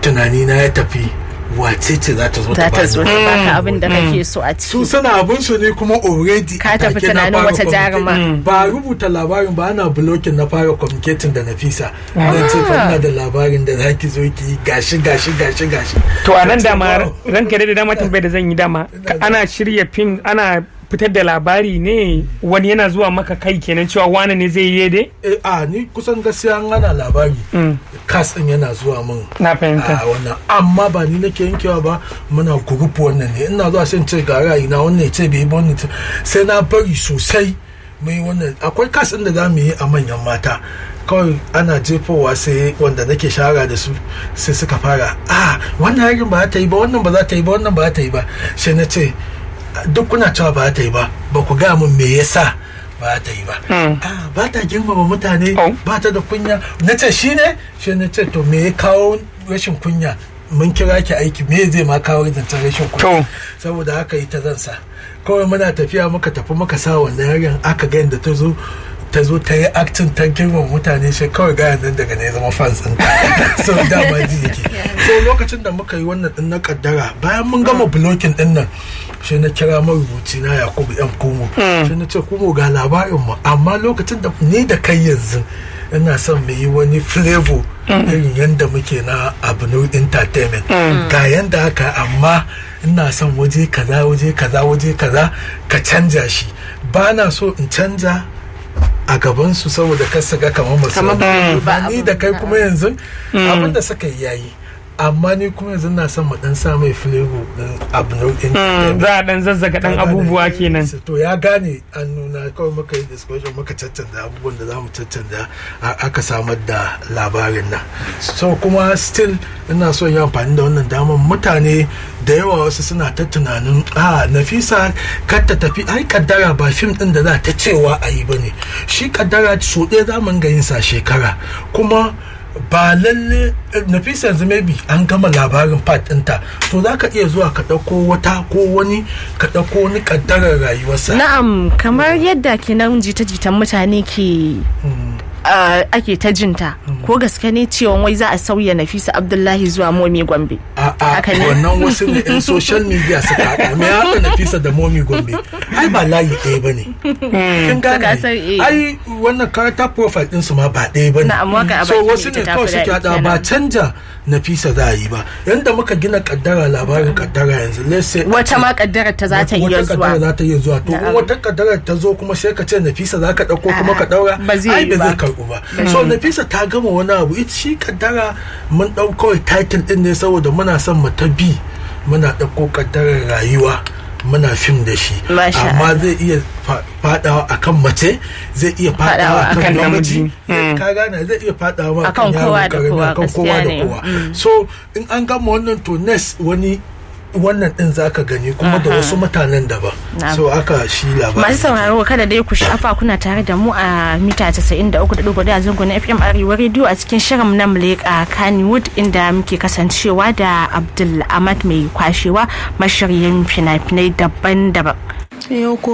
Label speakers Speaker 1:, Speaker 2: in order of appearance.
Speaker 1: tunani na ya tafi wace ce za ta zo
Speaker 2: za
Speaker 1: ta
Speaker 2: ta zo
Speaker 1: bani
Speaker 2: ta baka abin da kake so a
Speaker 1: su
Speaker 2: ciki
Speaker 1: suna abin su ne kuma already
Speaker 2: Ka tafi
Speaker 1: take na
Speaker 2: tunanin
Speaker 1: fara
Speaker 2: wata
Speaker 1: communicate.
Speaker 2: jaruma.
Speaker 1: ba rubuta labarin ba ana blocking na fara communicating da Nafisa zan ce fa ina da labarin da zaki zo ki yi gashi gashi gashi gashi
Speaker 3: to a nan
Speaker 1: Ka ce,
Speaker 3: dama
Speaker 1: "Wow."
Speaker 3: ranka da dama tambayar da zan yi dama ka- ana shirya fim ana fitar da labari ne wani yana zuwa maka kai kenan cewa wane ne zai yi dai
Speaker 1: eh a ni kusan gaskiya an ana labari kas din yana zuwa min
Speaker 3: na fahimta
Speaker 1: a wannan amma ba ni nake yankewa ba muna group wannan ne ina zuwa sai in ce ga ra'ayi na wannan ya ce bai yi ba wannan ya ce- sai na bari sosai mai wannan akwai kas din da za mu yi a manyan mata kawai ana jefowa sai wanda nake shara da su sai suka fara ah wannan yarin ba za ta yi ba wannan ba za ta yi ba wannan ba za ta yi ba sai na ce duk kuna cewa ba za ta yi ba ba ku gaya min me yasa ba za ta yi ba ah ba ta girmama mutane
Speaker 3: Oh.
Speaker 1: ba ta da kunya na ce shi ne shi na ce to me ya kawo rashin kunya mun kira ki aiki me zai ma kawo zancen rashin kunya
Speaker 3: To.
Speaker 1: saboda haka ita zan sa kawai muna tafiya muka tafi muka sa wannan yaren aka ga yadda ta zo ta zo ta yi aktin ta girmama mutane sai kawai gaya nan daga ne ya zama fans ɗin so dama ji yake so lokacin da muka yi wannan din na kaddara bayan mun gama blocking din nan sai na kira marubuci na yakubu yan kumo sai na ce kumo ga labarin mu amma lokacin da ni da kai yanzu ina son mu yi wani flavor irin yadda muke na abu entertainment ga yanda haka amma ina son waje kaza waje kaza waje kaza ka canja shi ba na so in canja a gabansu saboda kar su ga kamar masu
Speaker 2: Kamar ba yi ba
Speaker 1: ni
Speaker 2: abin.
Speaker 1: da kai kuma yanzu abin da suka yi yayi amma ni kuma yanzu na son mu dan sa mai flavor din abu nau'in
Speaker 3: za a dan zazzaga dan abubuwa kenan
Speaker 1: to ya gane an nuna kawai muka yi discussion muka caccanda abubuwan da za mu caccanda a- aka samar da labarin nan so kuma still ina so yi amfani da wannan damar mutane da yawa wasu suna ta tunanin a nafisa kar ta tafi ai kaddara ba fim din da za ta cewa a yi bane shi kaddara so ɗaya za mu ga yin sa shekara kuma ba lalle nafisa yanzu maybe an gama labarin part ɗinta to za ka iya zuwa ka ɗauko wata ko wani ka ɗauko wani ƙaddarar rayuwarsa
Speaker 2: na'am kamar yadda kenan jita-jitan mutane ke ah, ake ta jinta ko gaske ne cewa wai za a sauya nafisa abdullahi zuwa momi gombe
Speaker 1: a a
Speaker 2: Haka ne.
Speaker 1: wannan wasu ne yan social media suka haɗa me ya haɗa nafisa da momi gombe ai ba layi ɗaya ba ne kin
Speaker 2: Saka
Speaker 1: gane
Speaker 2: san, eh.
Speaker 1: ai wannan character profile ɗin su ma ba ɗaya ba ne
Speaker 2: Na'am, waka a
Speaker 1: so
Speaker 2: baki
Speaker 1: wasu
Speaker 2: ita
Speaker 1: ne
Speaker 2: ta
Speaker 1: kawai
Speaker 2: fi
Speaker 1: suke
Speaker 2: daɗi
Speaker 1: haɗa ba
Speaker 2: kenan.
Speaker 1: canja nafisa za a yi ba yanda muka gina kaddara labarin kaddara yanzu let's say a
Speaker 2: wata
Speaker 1: ce-
Speaker 2: ma kaddarar ta za ta iya
Speaker 1: wata kaddara
Speaker 2: zuwa
Speaker 1: za ta iya zuwa to in wata kaddara ta zo kuma sai ka ce nafisa za ka ɗauko kuma ka ɗaura
Speaker 2: ba zai
Speaker 1: ai
Speaker 2: yi
Speaker 1: ba
Speaker 2: ba.
Speaker 1: zai karɓu ba so nafisa ta gama wani abu ita shi kaddara mun ɗau kawai title ɗin ne saboda muna son mu ta bi muna ɗauko kaddarar rayuwa muna fim da shi
Speaker 2: Masha
Speaker 1: amma zai iya fa- fadawa akan mace zai iya
Speaker 2: Fadawa
Speaker 1: fadawa akan
Speaker 3: akan
Speaker 1: namiji
Speaker 3: namiji.
Speaker 1: ka gane zai iya fadawa
Speaker 2: Akan
Speaker 1: akan yaro
Speaker 2: kowa da
Speaker 1: karami
Speaker 2: kowa,
Speaker 1: akan kowa
Speaker 2: gaskiya
Speaker 1: da
Speaker 2: ne.
Speaker 1: kowa so in an gama wannan to next wani wannan din zaka gani kuma da wasu mutanen daban
Speaker 2: Na'am.
Speaker 1: so aka shi labarin
Speaker 2: masu sauraro kada dai ku shafa kuna tare da mu a mita 93.4 a zango na FM Arewa Radio a cikin shirin na Muleka Kannywood inda muke kasancewa da Abdul Ahmad mai kwashewa mashiryin fina-finai daban-daban.